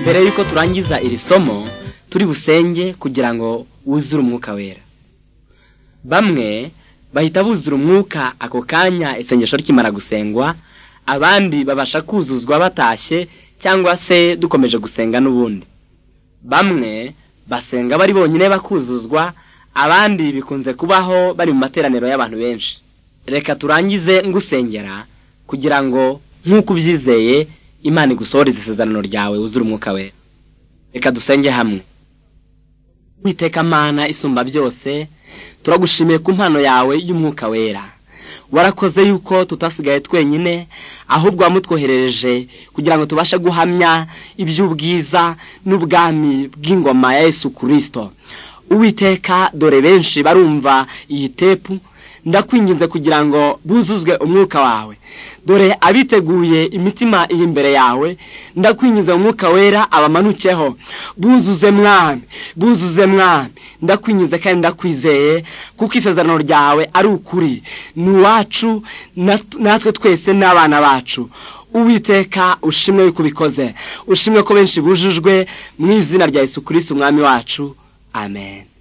mbere y'uko turangiza iri somo turi busenge kugira ngo wuzure umwuka wera bamwe bahita buzura umwuka ako kanya isengesho rikimara gusengwa abandi babasha kuzuzwa batashye cyangwa se dukomeje gusenga n'ubundi bamwe basenga bari bonyine bakuzuzwa abandi bikunze kubaho bari mu materaniro y'abantu benshi reka turangize ngusengera kugira ngo nk'uko ubyizeye imana igusohoreze isezerano ryawe wuzure umwuka we reka dusenge hamwe witeka amana isumba byose turagushimiye ku mpano yawe y'umwuka wera warakoze yuko tutasigaye twenyine ahubwo wamutwoherereje kugira ngo tubashe guhamya iby'ubwiza n'ubwami bw'ingoma ya Yesu kirisito uwiteka dore benshi barumva iyi tepu ndakwinginze kugira ngo buzuzwe umwuka wawe dore abiteguye imitima iri imbere yawe ndakwingiza umwuka wera abamanukeho buzuze mwami buzuze mwami ndakwingiza kandi ndakwizeye kuko isezerano ryawe ari ukuri ni uwacu natwe twese n'abana bacu uwiteka ushimwe yuko ubikoze ushimwe ko benshi bujujwe mu izina rya Yesu Kristo umwami wacu amen